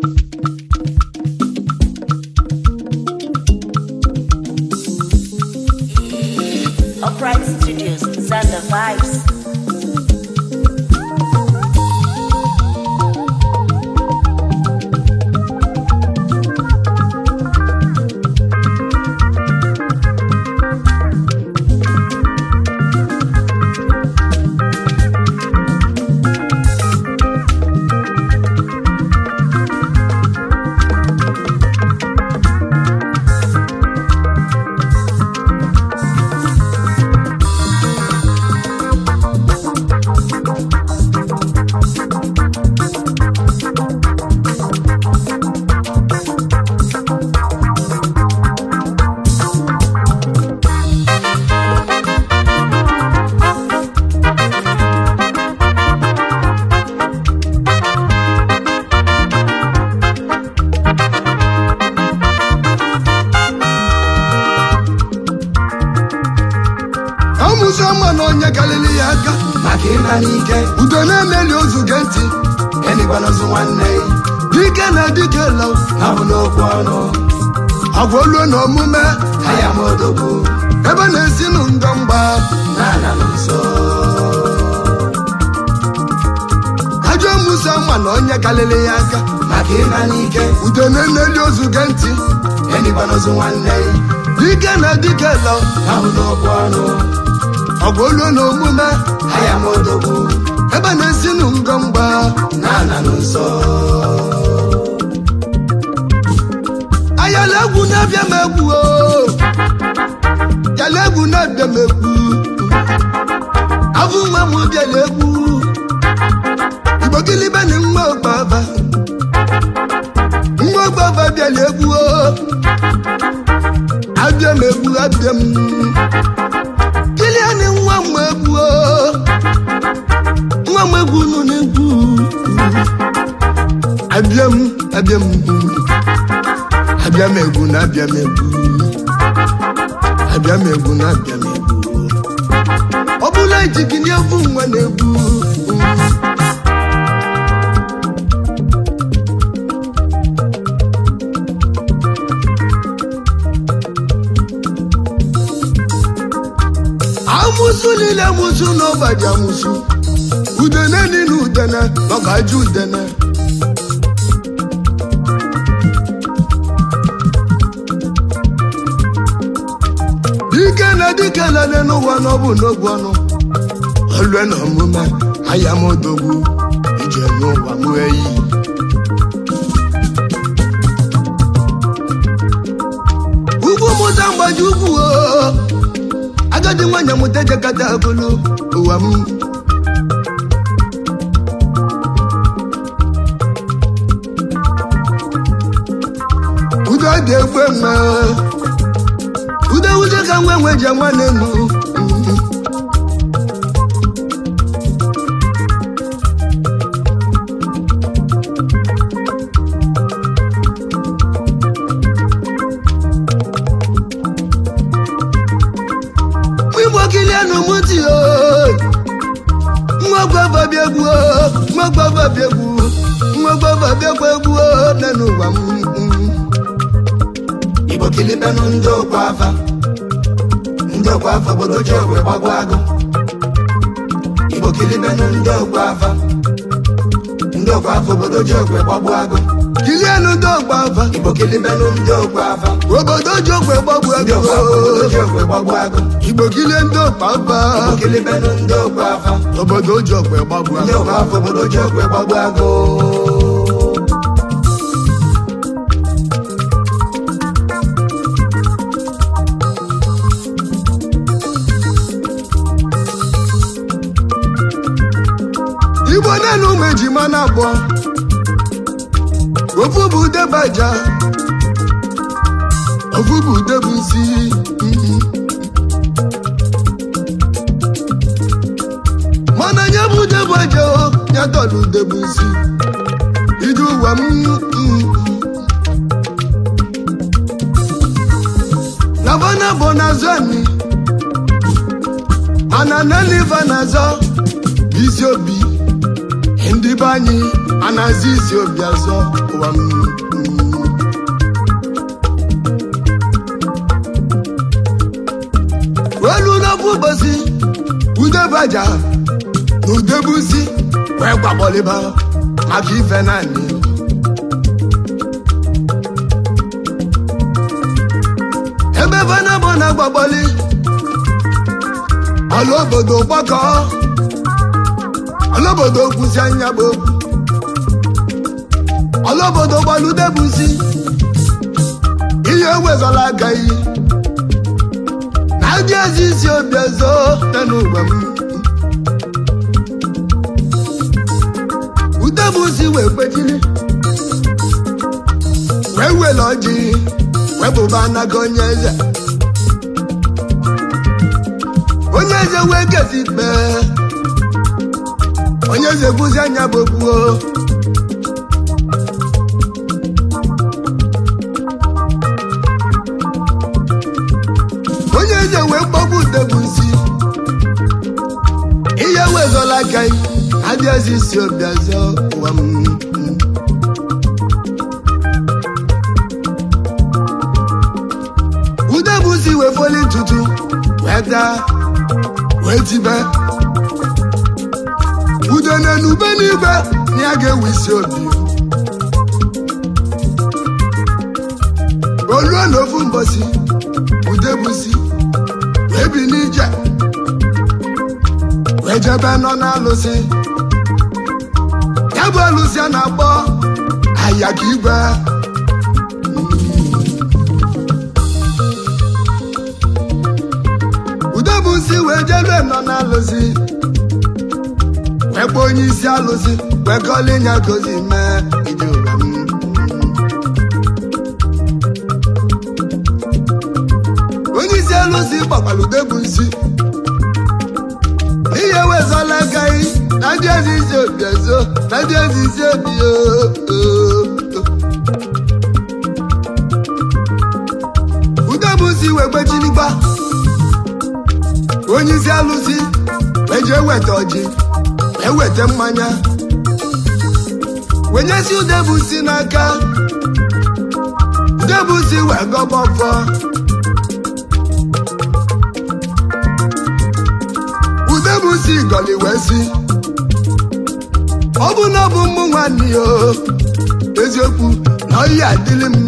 Upright Studios, Zander Vibes. amụsị ọma na onye karịrị ya aka maka ịna n'ike udo na-emeli ozu ge ntị enigbanụzụ nwanne dike na dike la ha bụ n'okwu ọnụ agwa olu na omume aya m odogwu ebe na-esi nụ ngọ mgba na-ana m nso ajọ amụsị ọma na onye karịrị ya aka maka ịna n'ike udo na-emeli ozu ge ntị enigbanụzụ nwanne dike na dike la ha bụ n'okwu ọnụ agwa olu na omume aya m odogwu ebe na-esi nụ ngọ mgba na-ana m nso ayala egwu na-abịa m egwu o yala egwu na-abịa m egwu abụ nwa m bịala egwu igbo gịlịbe na nwa ọgbaba nwa ọgbaba bịala egwu o abịa m egwu abịa m gịlịa na nwa m egwu o nwa m egwu nụ na-egwu abịa m abịa m abịa m egwu na abịa m egwu abịa m egwu na abịa m egwu ọ bụla ijigide evu nwa na-egwu amụsụ niile amụsụ n'ọgbaji amụsụ udene niile udene n'ọgbaji udene dike na dike lele n'ụwa n'ọbụ n'ogwu ọnụ olue na omume aya m odogwu ije n'ụwa m eyi ugwu mụta mgbaji ugwu o agadi nwanyị mụta ejekata agolo ụwa m udo dị egbe nwe ude ude ka nwe nwe ji nwa n'elu igbo kilianụ mụ ti o nwa gwava bịa egwu o nwa gwava bịa egwu nwa gwava bịakwa egwu o n'elu ụwa m igbo kilibenụ ndị okwu afa ndị okwu afa obodo ji ogwe gbagwa agụ igbo kilibenụ ndị okwu afa ndị okwu afa obodo ji ogwe gbagwa agụ kilianụ ndị ọgba afa igbo kilibenụ ndị okwu afa obodo ji ogwe gbagbu ndị ego okwu afa obodo ji ogwe gbagwa agụ igbo kilie ndị ọgba afa igbo kilibenụ ndị okwu afa obodo ji ogwe gbagbu ndị ego okwu afa obodo ji ogwe gbagwa agụ igbo na-elu ụmụ ejima na-abụọ ofu bụ udebaja ofu bụ udebu isi mana nye bụ udebaja o ya dọla udebu isi ije ụwa m labana bụ n'azụ anyị mana neliva na-azọ isi obi ndị be anyị anazi isi obi azọ ụwa m mm. olu n'ofu ụbọchị udebaja na udebusi wee gbakpọliba maka ife naanị ebe vanabọ na-agbagbọli ọla obodo gbakọ ọla obodo kwụsị anya bụ okwu ọla obodo gbaludebusi ihe ewezọla aka iyi na ndị ezi isi obi ezo dị n'ụwa m udebusi wee kwechiri wee wele ọjị wee bụba anaga onye eze onye eze wee kezi ikpe onye eze kwụzi anya bụ okwuo onye eze wee kpọgbu udebusi ihe wezola aka adị ezi isi obi ọzọ ụwa m udebusi wee foli ntutu wee daa wee tibe ude na-enube n'igwe na ya ga-ewe isi obi oluo na ofu mbọsi udebusi wee bi n'ije wee jebe nọ n'alụsị ya bụ alụsị a na-akpọ ayaka igwe udebusi wee jebe nọ n'alụsị wee kpọọ onye isi alụsị wee gọli nya gozi mee ije ụwa m onye isi alụsị gbakwara udebusi ihe wezọla agaghị na ndị ezi isi obi ezo na ndị ezi isi obi udebusi wee gbechiligba onye isi alụsị wee jee weta ọjị wee weta mmanya wenyesi udebusi n'aka udebusi wee gọba ọfọ udebusi gọli wee si ọ bụ na ọ bụ mmụ nwanne ya o, eziokwu na oyi adịlị m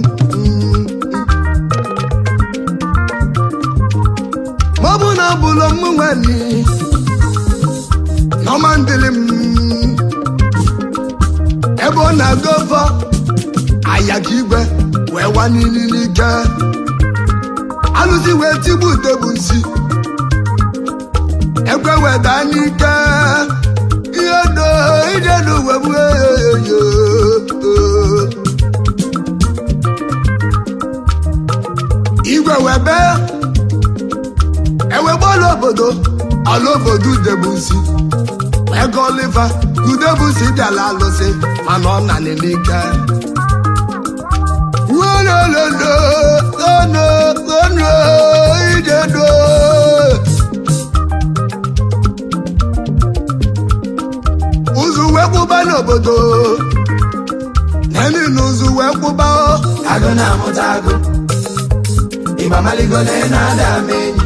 ma ọ bụ na ọ bụlụ mmụ nwanne na ọma ndịlị m ebe ọ na-aga ọfọ ayaka igwe wee wa n'ili n'ike alụsị wee tigbu udebusi ekwe weta n'ike ihe do ije n'uwe m eyo igwe webe ewegbala obodo ọla obodo udebusi ego oliva udebusi bịala alụsị mana ọ na n'ike wolololo ono ono ijedo ụzụ wee kwụba n'obodo neni na ụzụ wee kwụba agụ na-amụta agụ ịgba maligo na ị na-ada ama enyi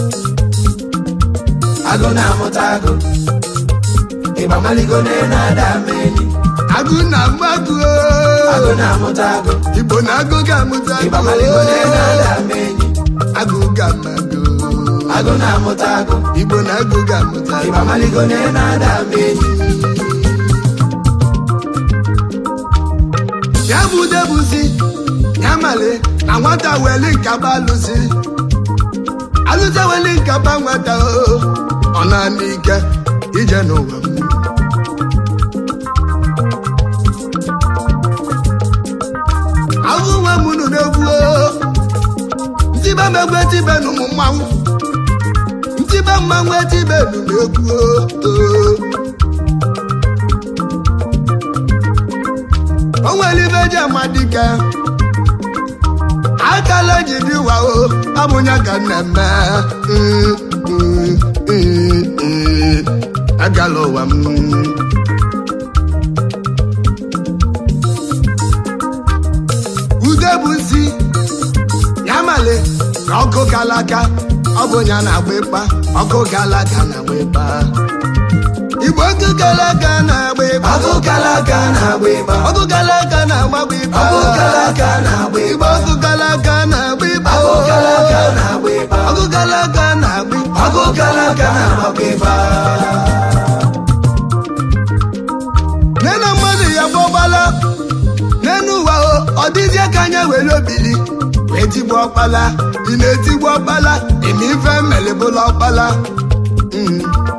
agụ na-amụta agụ ịgba maligo na ị na-ada ama enyi agụ na mmadụ agụ na-amụta agụ igbo na agụ ga-amụta ịgba maligo na ị na-ada ama enyi agụ ga-amadụ agụ na-amụta agụ igbo na agụ ga-amụta ịgba maligo na ị na-ada ama enyi ya bụ debusi ya male na nwata weli nkaba alụsị alụsị weli nkaba nwata o ọ na-ana ike ije n'ụwa m ahụ nwa m nụ n'egwu o ntibe m egwu etibe na ụmụ mmanwụ ntibe mmanwụ etibe nụ n'egwu o o nwere ibe eji ama dike akala ji dị ụwa o abụnya ka na-eme Mm, mm, mm, mm. agala ụwa m bụ nsi ya male na ọkụ kalaka ọ bụ ya na-agba ịkpa ọkụ kalaka na-agba ịkpa igbo ọkụ kalaka na-agba ịkpa ọkụ kalaka na-agba ịgba ọkụ kalaka na-agbagba ịkpa ọkụ kalaka na-agba igbo ịgba ọkụ kalaka na-agba ịkpa ọkụ kalaka na-agba ịgba ọkụ kalaka na-agba ịkpa ọkụ kalaka na-agba ịgba nene mmadụ ya gbọgbala n'enu ụwa o ọ dịzie ka anya were obili wee tigbu ọkpala ị na-etigbu ọkpala eme ife melebụla ọkpala Mm.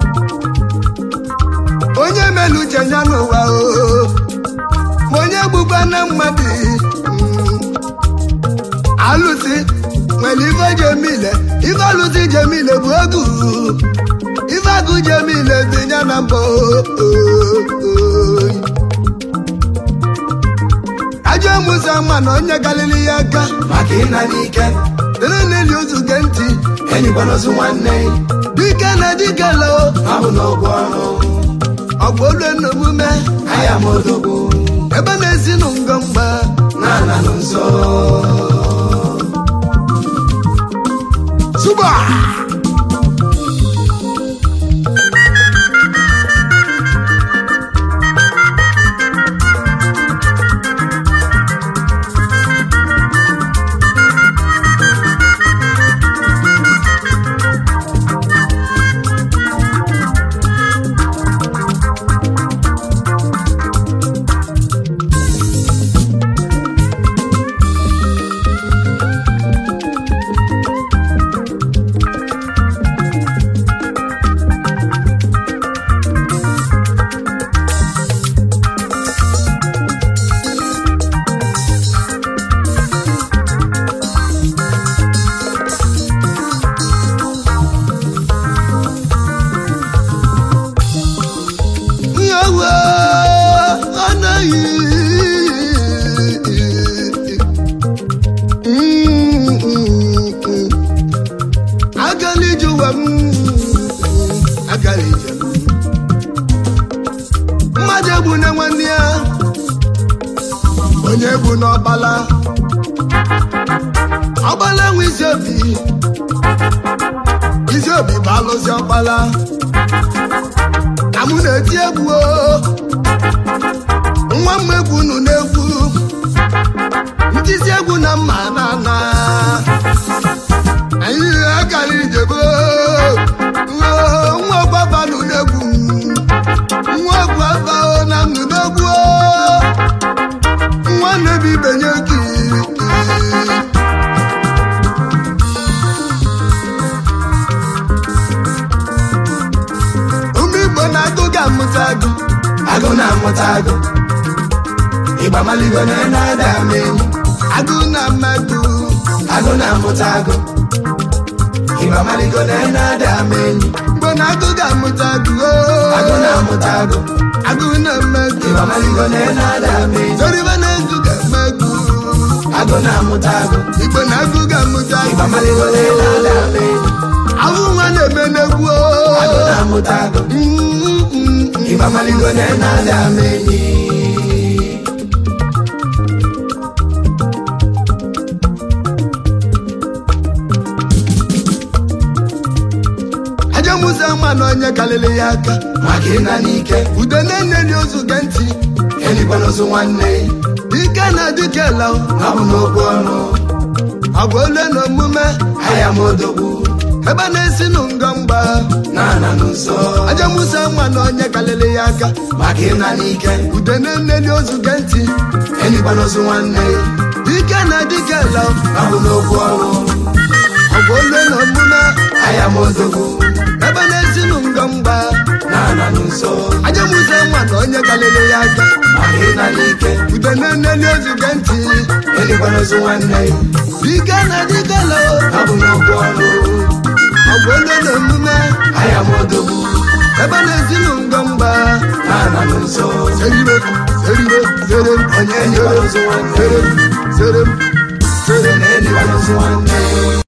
onye melu uche ya n'ụwa o ma onye gbukwa na mmadụ Mm. alụsị nwere ife jemile ife alụsị jemile bụ ogu ife agụ jemile dị ya na mbọ ajọ musa ma na onye galili ya aka maka ịna n'ike dere n'eli ozu ge ntị enyikwanozu nwanne dike na dike lao ọ bụ n'ụgwọ ọrụ ọgwụ olu n'omume aya m odogwu ebe na-esi nụ ngọ mgba na-ana nụ nso suba nyewe anaghị agala ije ụwa m agala ije m mmadụ egbu na nwanne ya onye egbu n'ọkpala ọkpala nwe isi obi isi obi bụ alụsị ọkpala na mụ na-eti egwu o. nwa m egwu unu na-egwu ntisi egwu na mma na na anyị akara ijebe o. O, nwa ọgbaba nụ na-egwu nwa ọgbaba o na nụ na-egwu o. nwa na-ebi ibenye gị ụmụ igbo na-agụ ga-amụta agụ agụ na-amụta agụ ịgba maligo na na-ada ama enyi agụ na mmadụ agụ na-amụta agụ ịgba maligo na na-ada ama enyi mgbe na agụ ga-amụta agụ o. agụ na-amụta agụ agụ na mmadụ ịgba maligo na na-ada ama enyi Zoriba na-ezu ga-eme egwu agụ na-amụta agụ igbo na agụ ga-amụta ịgba agụ maligo na na-ada ama enyi ahụ nwa na-eme n'egwu o. agụ na-amụta agụ Mm, mm, mm. ịgba maligo na na-ada ama enyi aja musa ma na onye kalịrị ya aka maka ịna n'ike ude na-ene dị ozu ge ntị enyikwanozu nwanne ike na dike la ọ bụ n'okwu ọnụ agwa ole na omume aya m odogwu ebe na-esi nụ ngọ mgba na-ana nụ nso aja musa ma na onye kalịrị ya aka maka ịna n'ike ude na-ene dị ozu ge ntị enyikwanozu nwanne ike na dike la ọ bụ n'okwu ọnụ agwa ole na omume aya m odogwu ebe na-esi nụ ngọ mgba na-ana nụ nso aja musa ma na onye kalịrị ya aka maka ịna n'ike ude na-ene ozu ge ntị enyikwanozu nwanne dike na dike la ọ bụ n'okwu ọnụ agwa ole na omume aya m odogwu ebe na-esi nụ ngọ mgba na-ana nụ nso Seribe, seribe, serem, onye enyikwanozu nwanne serem, serem, serem. na enyikwanozu nwanne